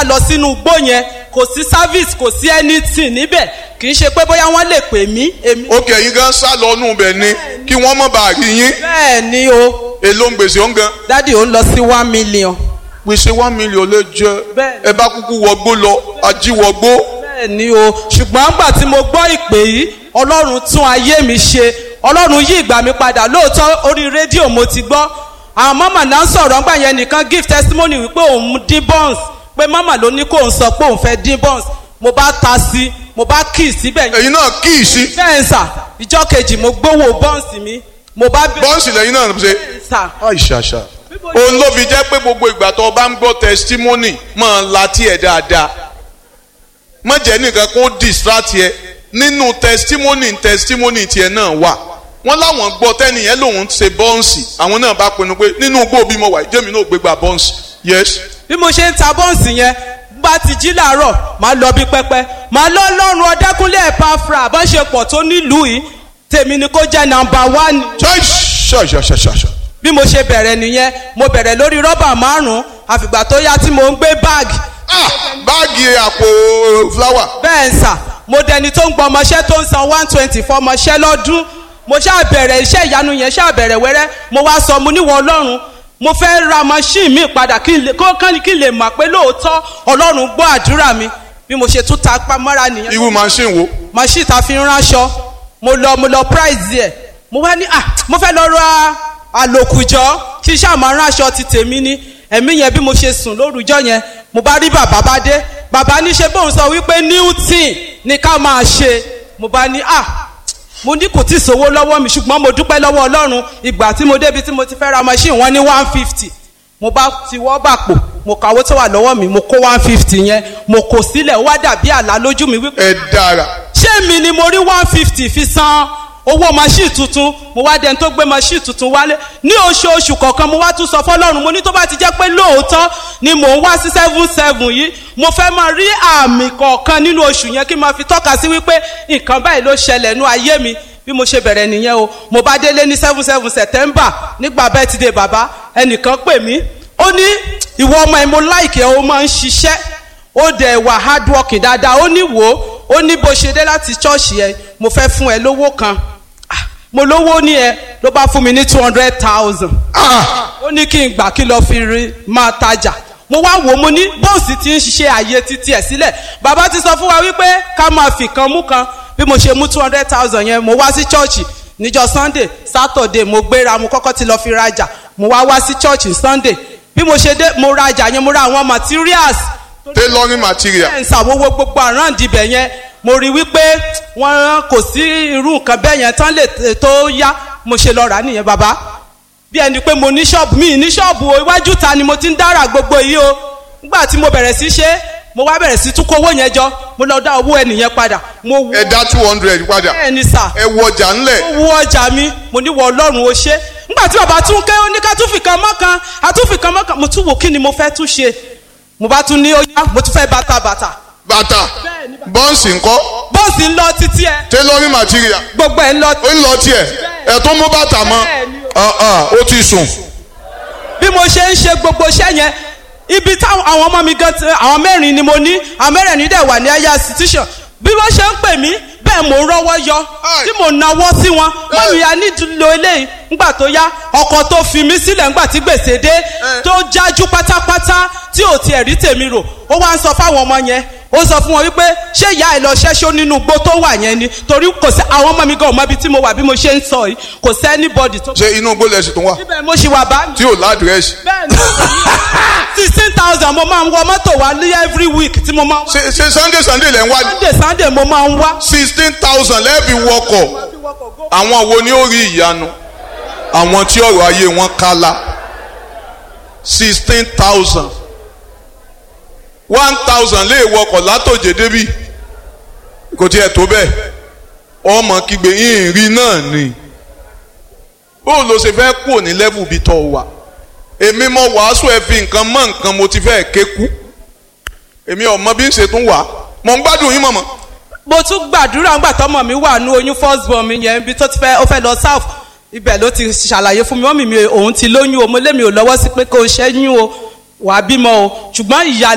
lọ sínú igbó yẹn kò sí service kò sí anything níbẹ̀ kì í ṣe pé bóyá wọ́n lè pè mí èmi. ó kẹ́ yín gan sá lọ nù bẹ̀ ni kí wọ́n mọ̀ bá rí yín bẹ́ẹ̀ ni o èló ń gbèsè ó ń gan dádì ó ń lọ sí one million. gbèsè one million lè jẹ Bẹ́ẹ̀ni. ẹ bá kúkú wọgbó lọ ajíwọgbó bẹ́ẹ̀ ni o ṣùgbọ́n nígbà tí mo gbọ́ ìpè yìí ọlọ́run tún ayé mi ṣe ọlọ́run yí ìgbà mi padà lóòótọ́ orí rédíò mo ti gbọ́ àwọn mọ́mà náà ń sọ̀rọ̀ ńgbà yẹn nìkan give testimony wípé òun dín buns pé mọ́mà ló ní kó òun sọ pé òun fẹ́ dín buns mo bá ta sí mo bá kì í síbẹ̀ yẹn ẹ̀yin náà kí ì sí bẹ́ẹ̀ ń sà ìjọ kejì mo gbowó buns mi mo bá bẹ̀rẹ̀ bọ́ǹsì lẹ́yìn náà ṣe sà àìṣàṣà òun ló fi jẹ́ pé gbogbo ìgbà tó o bá ń gbọ́ testimony máa la tiẹ̀ dáadáa má jẹ́ nìkan kó distract yẹ nínú testimony testimony tiẹ̀ náà wà wọ́n láwọn gbọ́ tẹ́nìyẹn lòun ṣe bọ́ǹsì àwọn náà bá pinnu pé nínú igbó bí mo wà jẹ́mi náà gbégbá bọ́ǹsì yes bí mo ṣe ń ta bọ́ǹsì yẹn bá ti jí làárọ̀ máa lọ bí pẹ́pẹ́ máa lọ lọ́rùn ọ̀dẹ́kúnlé ẹ̀páfra bá ṣe pọ̀ tó nílùú yìí tèmi ni kó jẹ́ nàmbà wánì. ṣàṣàṣàṣà bí mo ṣe bẹ̀rẹ̀ nìyẹn mo bẹ̀rẹ̀ lórí rọ́bà márùn-ún àfìgbà tó yá tí mo ń gbé báàgì ah báàgì àpò fúláwà bẹ́ẹ̀ ń sà mo dẹni tó ń gbọ́ ọmọṣẹ́ tó ń san one twenty fún ọmọṣẹ́ lọ́dún mo ṣáà bẹ̀rẹ̀ iṣẹ́ ìyanu yẹn ṣáà bẹ̀rẹ̀ wẹ́rẹ́ mo wá sọ mo níwọ̀ ọlọ́run mo fẹ́ ra machine mi padà kí n lè kó kán kí n lè mọ̀ pé lóòótọ́ ọlọ́run gbọ́ àdúrà mi bí mo ṣe tún ta pamọ́ra nìyẹn irú machine wo machine ta fi ń ránṣọ mo lọ mo lọ price ẹ̀ mo wá ní ah mo fẹ́ lọ ra àlòkùjọ kí n ṣáà máa ránṣọ ti tèmi ní ẹ̀mí yẹn bí mo ṣe sùn lórúkọ yẹn mo bá rí bàbá bá dé bàbá ní ṣe bóun sọ wípé newton ni ká máa ṣe mo bá ní ah mo ní kò tí ì sówó lọ́wọ́ mi ṣùgbọ́n mo dúpẹ́ lọ́wọ́ ọlọ́run ìgbà tí mo débi tí mo ti fẹ́ ra machine wọ́n ní one fifty mo bá ti wọ́ bàpò mo kàwé tó wà lọ́wọ́ mi mo kó one fifty yẹn mo kò sílẹ̀ ó wá dàbí àlá lójú mi wípé ẹ dára ṣé mi ni mo rí one fifty fi san owó machine tuntun mo wá dẹni tó gbé machine tuntun wálé ní oṣooṣù kọ̀ọ̀kan mo wá tún sọ fọlọ́run mo ní tó bá ti jẹ́ pé lóòótọ́ ni mò ń wá sí seven seven yìí mo fẹ́ máa rí àmì kọ̀ọ̀kan nínú oṣù yẹn kí n máa fi tọ́ka sí wípé nǹkan báyìí ló ṣẹlẹ̀ nú ayé mi bí mo ṣe bẹ̀rẹ̀ nìyẹn o mo bá délé ní seven seven september nígbà birthday bàbá ẹnìkan pè mí ó ní ìwọ ọmọ ẹ mo láìkẹ́ ó máa ń ṣiṣẹ́ ó dẹ̀ wà hard working dáadáa ó ní wò ó ó ní bó ṣe dé láti ṣọ́ọ̀ṣì ẹ mo fẹ́ fún ẹ lówó kan Ah, mo lówó ní ẹ ló bá fún mi ní two hundred thousand ó ní kí n gbà kí lọ fi rí máa tajà mo wá wò ó mo ní bọ́ọ̀sì ti ń ṣiṣẹ́ ààyè títí ẹ̀ sílẹ̀ bàbá ti sọ fún wa wípé ká máa fi kan mú kan bí mo ṣe mú two hundred thousand yẹn mo wá sí chọ́ọ̀chì níjọ́ sunday saturday mo gbéra mo kọ́kọ́ ti lọ fi rajà mo wá wá sí chọ́ọ̀chì sunday bí mo ṣe dé mo rajà yẹn mo ra àwọn materials tailoring material ẹ̀ ń ṣàwọ́wọ́ gbogbo àráǹdì ibẹ̀ yẹn mo rí wípé wọ́n kò sí irú nǹkan bẹ́ẹ̀ yẹn tán lè t- tó yá mo ṣe lọ rà á nìyẹn bàbá bí ẹni pé mo ní ṣọ́ọ̀bù mi ní ṣọ́ọ̀bù o iwájú ta ni mo ti ń dára gbogbo yìí o nígbà tí mo bẹ̀rẹ̀ sí ṣe mo wá bẹ̀rẹ̀ sí tún kówó yẹn jọ mo lọ dá owó ẹnìyẹn padà mo wọ ẹ dá two hundred padà bẹ́ẹ̀ ni sà ẹ wọ ọjà ńlẹ̀ mo wọ ọjà mi mo ní wọ ọlọ́run o ṣe nígbà tí bàbá tún ké ó ní ká tún fi kan mọ́kan a tún fi kan mọ́kan mo tún wò kí ni mo fẹ́ tún ṣe mo bá tún ní ó yá mo tún fẹ́ bàtà bàtà bàtà bọ́ǹsì ńkọ́ bọ́ọ̀sì ń lọ títí ẹ tailoring material gbogbo ẹ ń lọ ó ń lọ tiẹ̀ ẹ̀ tó mú bàtà mọ́ Bẹ́ẹ̀ni Ah, ah, ó ti sùn bí mo ṣe ń ṣe gbogbo iṣẹ́ yẹn ibi táwọn àwọn ọmọ mi gan ti àwọn mẹ́rin ni mo ní àwọn mẹ́rẹ̀ẹ̀rin dẹ̀ wà ní ẹ̀yà institution bí wọ́n ṣe ń pè mí bẹ́ẹ̀ mò ń rọ́wọ́ yọ Ai. tí mò ń nawọ́ sí wọn mọ́mí ya nílò eléyìí ńgbà tó yá ọkọ̀ tó fi mí sílẹ̀ ńgbà tí gbèsè dé tó jájú pátápátá tí ò tiẹ̀ rí tèmi rò ó wá ń sọ fáwọn ọmọ yẹn ó sọ fún wọn wípé ṣé ìyá ẹ lọ ṣẹ́ṣó nínú igbó tó wà yẹn ni torí kò sí àwọn ọmọ mi gan ọmọ ibi tí mo wà bí mo ṣe ń sọ yìí kò sí anybody tó. ṣe inú igbó lẹ́sìn tó wà ibẹ̀ mo ṣì wà bá mi tí ò ládìrẹ́sì bẹ́ẹ̀ni sixteen thousand mo máa ń wọ mọ́tò wá ní every week tí mo máa ń wá ṣe ṣe sunday sunday lẹ́ ń wá sunday sunday mo máa ń wá. sixteen thousand lẹ́ẹ̀bì wọkọ̀ àwọn wo ni ó rí ìyanu àwọn tí ọ̀rọ̀ ayé wọn kálá sixteen thousand one thousand lè wọkọ̀ látòjé débì kò tiẹ̀ tó bẹ́ẹ̀ ọmọ kígbe ìrìn náà ni bó ló ṣe fẹ́ kúrò ní level bí tọ́ wà èmi mọ wàásù ẹ fi nǹkan mọ nǹkan mo ti fẹ́ ké kú èmi ọmọ bí ń ṣe tún wà mọ̀ ń gbádùn yín mọ̀mọ́ mo tún gbàdúrà ńgbà tọmọ mi wà ní oyún first born mi yẹn ibi tó ti fẹ́ ó fẹ́ lọ south ibẹ̀ ló ti ṣàlàyé fún mi mọ́mì mi òun ti lóyún o mo lé mi ò lọ́wọ́ sí pé kó o ṣẹ́yún o wàá bímọ o ṣùgbọ́n ìyá